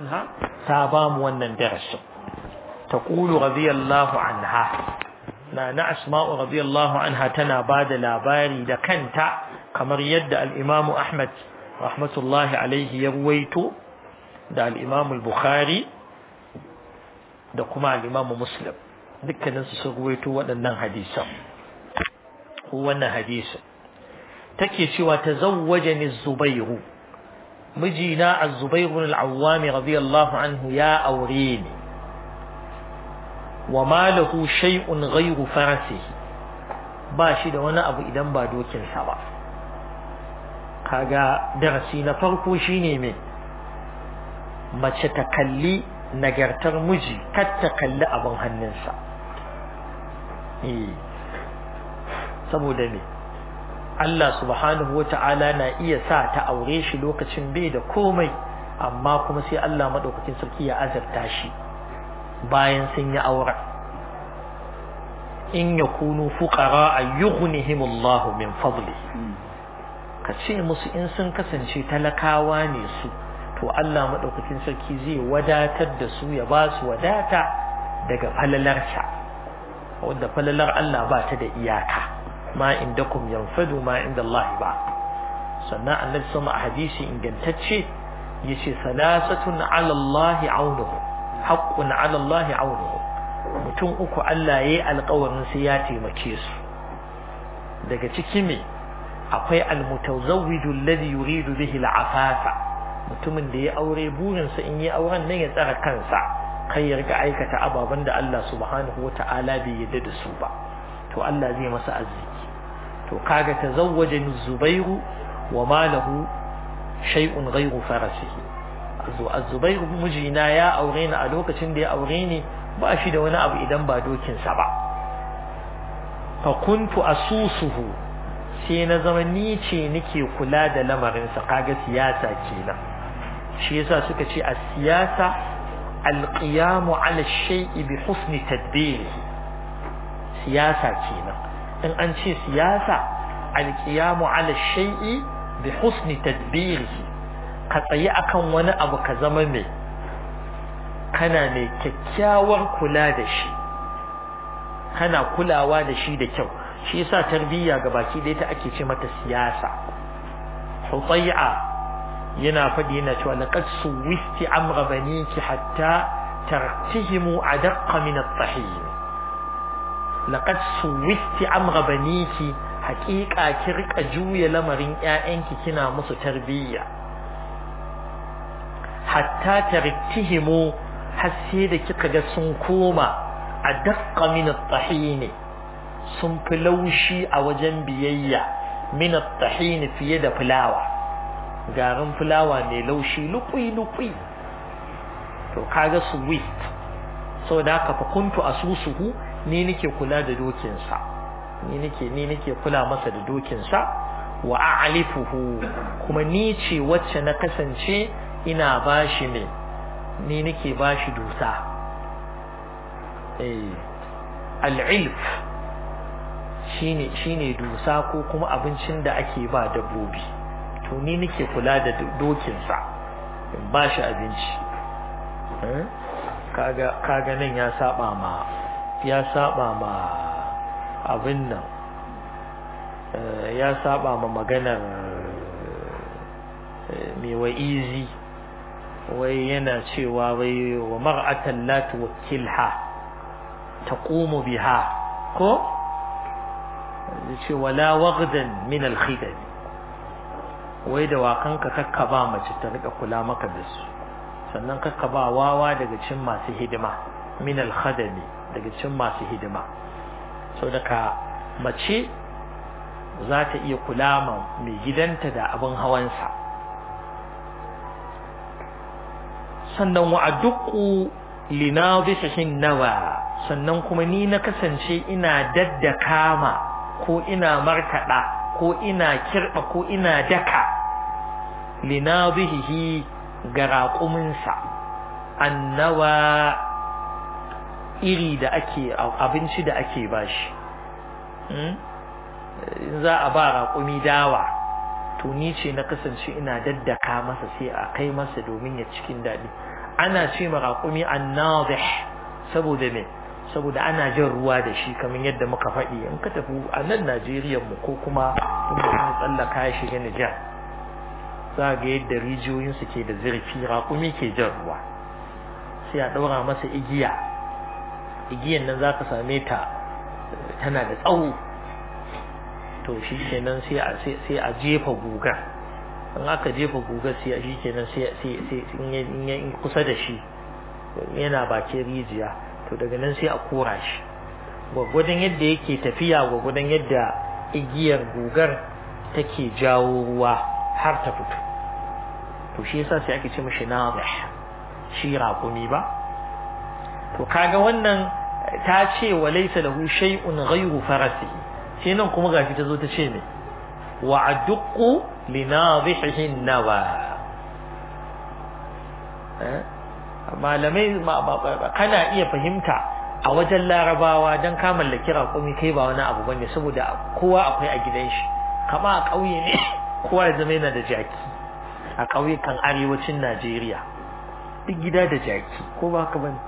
anha ta ba mu wannan darasin taqulu radiyallahu anha na na asma'u radiyallahu anha tana ba da labari da kanta kamar yadda al-imam ahmad rahmatullahi alaihi ya ruwaito da al-imam al-bukhari da kuma al-imam muslim dukkaninsu sun ruwaito waɗannan hadisan ko wannan hadisin take cewa tazawwajani az-zubairu mijina az-zubairu al-awwami radiyallahu anhu ya aure ni wa ma lahu shay'un ghayru farasihi ba shi da wani abu idan ba dokin sa ba kaga darasi na farko shine me mace ta kalli nagartar miji kar ta kalli abin hannunsa eh saboda me Allah subhanahu wa ta'ala na iya sa ta aure shi lokacin bai da komai amma kuma sai Allah madaukakin sarki ya azabta shi bayan sun yi auren in yakunu fuqara ayyughnihimullahu min fadli ka ce musu in sun kasance talakawa ne su to Allah madaukakin sarki zai wadatar da su ya ba su wadata daga falalarsa wanda falalar Allah ba ta da iyaka ma indakum yanfadu ma inda Allah ba sannan annabi sama a hadisi ingantacce yace salasatun ala Allah aunuhu haqqun ala Allah aunuhu mutum uku Allah yayi alƙawarin sai ya taimake su daga ciki me akwai almutazawwiju alladhi yuridu bihi al'afafa mutumin da ya aure burinsa in yi auren nan ya tsara kansa kai ya riga aikata ababen da Allah subhanahu wata'ala bai yarda da su ba to Allah zai masa arziki to kaga tazawwajani zubairu wa ma lahu shay'un ghayru farasihi azu az-zubairu mijina ya aure ni a lokacin da ya aure ni ba shi da wani abu idan ba dokin sa ba fa kuntu asusuhu sai na zama ni ce nake kula da lamarin sa kaga siyasa kenan shi yasa suka ce a siyasa al-qiyamu ala shay'i bi husni tadbirihi siyasa kenan in an ce siyasa alkiyamu ala shay'i bi husni tadbirihi ka tsayi akan wani abu ka zama mai kana mai kyakkyawar kula da shi kana kulawa da shi da kyau shi yasa tarbiyya ga baki da ita ake ce mata siyasa hutai'a yana faɗi yana cewa laqad suwisti amra baniki hatta tartihimu adaqqa min at-tahim laqad suwisti amra baniki haƙiƙa ki rika juya lamarin ƴaƴanki kina musu tarbiyya hatta tartihimu har sai da kika ga sun koma adaqqa min at-tahin sun fi laushi a wajen biyayya min at-tahin fiye da fulawa garin fulawa mai laushi lukui lukui to kaga swift saboda haka fa kuntu asusuhu ni nake kula da dokinsa ni nake ni nake kula masa da dokinsa wa a'lifuhu kuma ni ce wacce na kasance ina bashi ne ni nake bashi dusa eh al'ilf shine shine dusa ko kuma abincin da ake ba dabbobi to ni nake kula da dokinsa in bashi abinci kaga kaga nan ya saba ma ya saba ma abin nan ya saba ma maganar mai wa'izi wai yana cewa wai wa mar'atan la tuwakkilha taqumu biha ko ce wala waghdan min al-khidab wai da wakanka kakka ba mace ta rika kula maka da su sannan kakka ba wawa daga cin masu hidima min al-khadami daga cin masu hidima so daga mace za ta iya kula ma mai gidanta da abin hawansa sannan wa adduqu linadhihin nawa sannan kuma ni na kasance ina daddaka ma ko ina markada ko ina kirba ko ina daka linadhihi ga raƙuminsa annawa iri da ake abinci da ake bashi za a ba raƙumi dawa to ni ce na kasance ina daddaka masa sai a kai masa domin ya cikin daɗi ana ce ma raƙumi annadih saboda me saboda ana jan ruwa da shi kamar yadda muka faɗi in ka tafi a nan Najeriya mu ko kuma in mutum tsallaka ya shiga Nijar za ga yadda rijiyoyin su ke da zurfi raƙumi ke jan ruwa sai a ɗaura masa igiya igiyan nan za ka same ta tana da tsawo to shi kenan sai a sai a jefa gugar in aka jefa gugar sai shi kenan sai sai in in kusa da shi yana bakin rijiya to daga nan sai a kora shi gwagwadon yadda yake tafiya gwagwadon yadda igiyar gugar take jawo ruwa har ta fito to shi yasa sai ake ce mashi nazih shi raƙumi ba to kaga wannan ta ce wa laysa lahu shay'un ghayru farasihi sai nan kuma gashi ta zo ta ce ne wa aduqqu li nadhihi nawa malamai kana iya fahimta a wajen larabawa don ka mallaki raƙumi kai ba wani abu bane saboda kowa akwai a gidan shi kama a ƙauye ne kowa ya zama yana da jaki a ƙauyukan arewacin Najeriya duk gida da jaki ko ba haka bane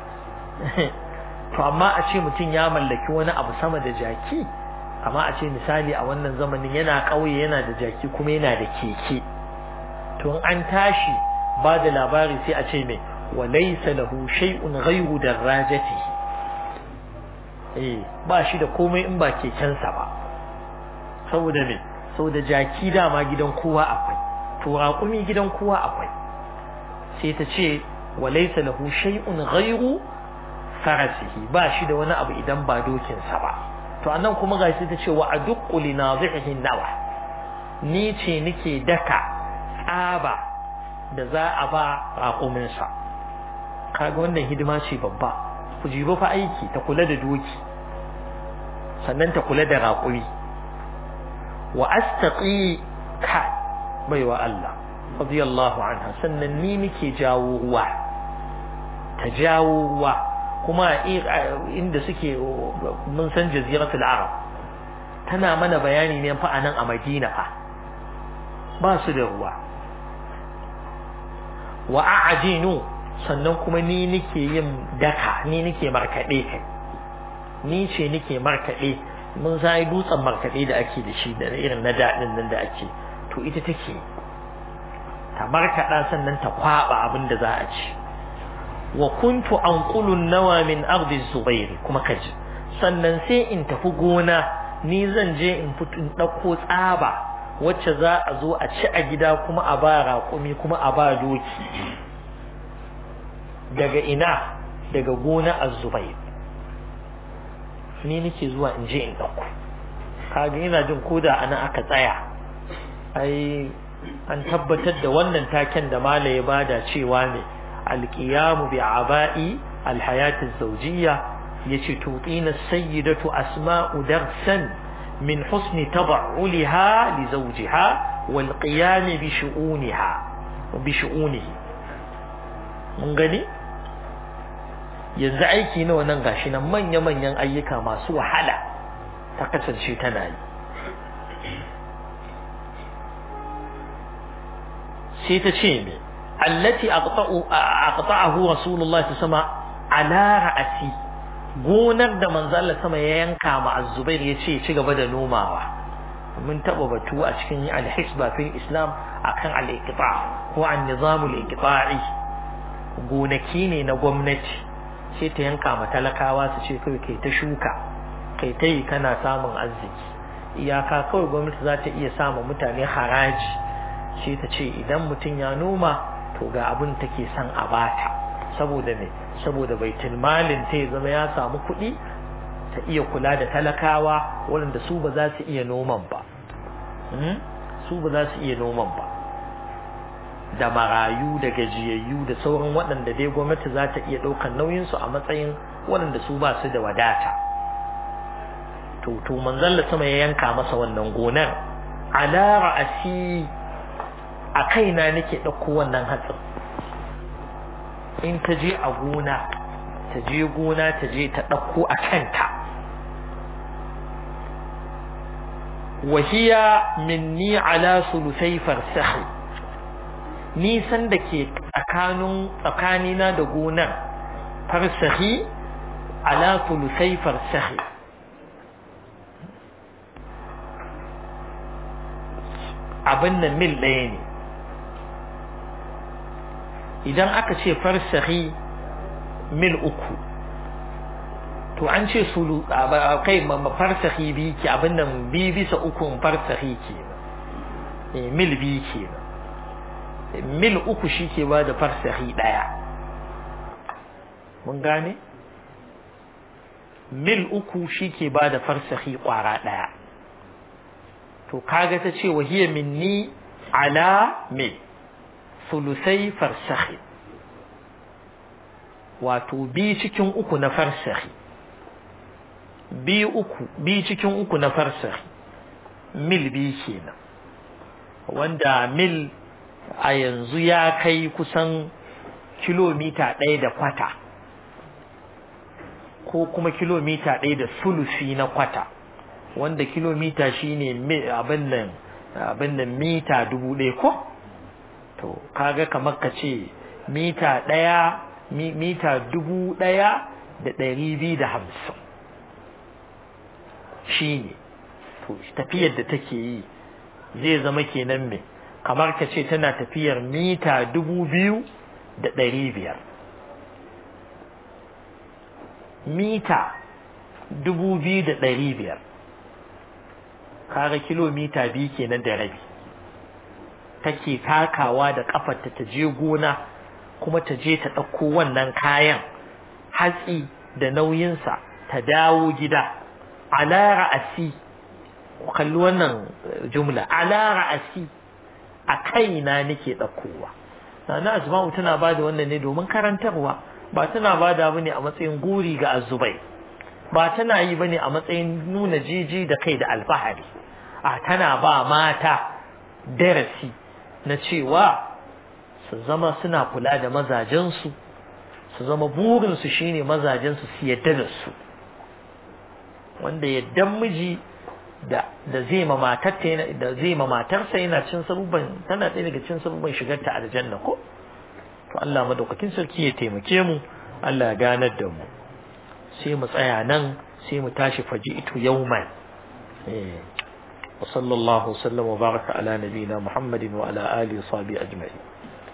to amma a ce mutum ya mallaki wani abu sama da jaki amma a ce misali a wannan zamanin yana ƙauye yana da jaki kuma yana da keke to an tashi ba da labari sai a ce mai walaysa lahu shay'un ghayru darajatihi eh ba shi da komai in ba kekensa ba saboda me saboda jaki dama gidan kowa akwai to raƙumi gidan kowa akwai sai ta ce walaysa lahu shay'un ghayru farasihi ba shi da wani abu idan ba dokinsa ba to anan kuma gashi ta ce wa aduqqu li nadhihi nawa ni ce nake daka tsaba da za a ba raƙuminsa kaga wannan hidima ce babba ku jibo fa aiki ta kula da doki sannan ta kula da raƙuri wa astaqi ka baiwa Allah radiyallahu anha sannan ni nake jawo ruwa ta jawo ruwa kuma inda suke mun san jaziratul arab tana mana bayani ne fa anan a Madina fa ba su da ruwa wa a'jinu sannan kuma ni nake yin daka ni nake markade kai ni ce nake markade mun sai dutsen markade da ake da shi da irin na dadin nan da ake to ita take ta markada sannan ta kwaba abin da za a ci wa kuntu anqulu nawa min ardi zubair kuma kaji sannan sai in tafi gona ni zan je in fito in dauko tsaba wacce za a zo a ci a gida kuma a ba raƙumi kuma a ba doki daga ina daga gona az-zubayr ni nake zuwa in je in dauko kaga ina jin koda ana aka tsaya ai an tabbatar da wannan taken da mala ya bada cewa ne alqiyamu bi aba'i alhayati az-zawjiyya yace tutina sayyidatu asma'u darsan min husni tad'uliha li zawjiha wal qiyam bi shu'uniha bi shu'unihi mun gani yanzu aiki nawa nan gashi nan manya-manyan ayyuka masu wahala ta kasance tana yi sai ta ce me allati aqta'ahu rasulullahi sama ala ra'asi gonar da manzo Allah sama ya yanka ma az-zubair yace ci gaba da nomawa mun taba batu a cikin al-hisba fil islam akan al-iqta' ko an-nizam al-iqta'i gonaki ne na gwamnati sai ta yanka ma talakawa su ce kai kai ta shuka kai ta yi kana samun arziki iyaka kawai gwamnati za ta iya sama mutane haraji sai ta ce idan mutum ya noma to ga abin take son a bata saboda me saboda baitul malin ta ya zama ya samu kuɗi ta iya kula da talakawa waɗanda su ba za su iya noman ba su ba za su iya noman ba da marayu da gajiyayyu da sauran waɗanda dai gwamnati za ta iya ɗaukar nauyinsu a matsayin waɗanda su ba su da wadata to to manzon sama ya yanka masa wannan gonar ala ra'asi a kaina nake ɗauko wannan hatsin in ta je a gona ta je gona ta je ta ɗauko a kanta wahiya minni ala sulusai farsahi nisan da ke tsakanin tsakanina da gonar farsahi ala tulusai farsahi abin nan mil ɗaya ne idan aka ce farsahi mil uku to an ce sulu kai farsahi biyu ke abin nan biyu bisa ukun farsahi ke mil biyu ke mil uku shi ke ba da farsahi ɗaya mun gane mil uku shi ke ba da farsahi ƙwara ɗaya to kaga ta ce wahiyar minni ala mil sulusai farsahi wato bi cikin uku na farsahi bi uku bi cikin uku na farsahi mil bi kenan wanda mil a yanzu ya kai kusan kilomita ɗaya da kwata ko kuma kilomita ɗaya da sulusi na kwata wanda kilomita shine abin nan abin nan mita dubu ɗaya ko to kaga kamar ka ce mita ɗaya mita dubu ɗaya da ɗari biyu da hamsin shi ne to tafiyar da take yi zai zama kenan me kamar ka ce tana tafiyar mita dubu biyu da ɗari biyar mita dubu biyu da ɗari biyar kaga kilomita biyu kenan da rabi take takawa da kafarta ta je gona kuma ta je ta ɗauko wannan kayan hatsi da nauyinsa ta dawo gida ala ra'asi kalli wannan jumla ala ra'asi a kaina nake ɗaukowa na asma'u tana ba da wannan ne domin karantarwa ba tana ba da bane a matsayin guri ga azubai ba tana yi bane a matsayin nuna jiji da kai da alfahari a tana ba mata darasi na cewa su zama suna kula da mazajensu su zama burinsu shine mazajensu su yadda da su wanda yaddan miji da da zai ma matarta da zai ma matarsa yana cin sabubban tana ɗaya daga cin sabubban shigar ta aljanna ko to Allah madaukakin sarki ya taimake mu Allah ya ganar da mu sai mu tsaya nan sai mu tashi faji'tu yawman eh wa sallallahu sallam wa baraka ala nabiyina muhammadin wa ala alihi wa sahbihi ajma'in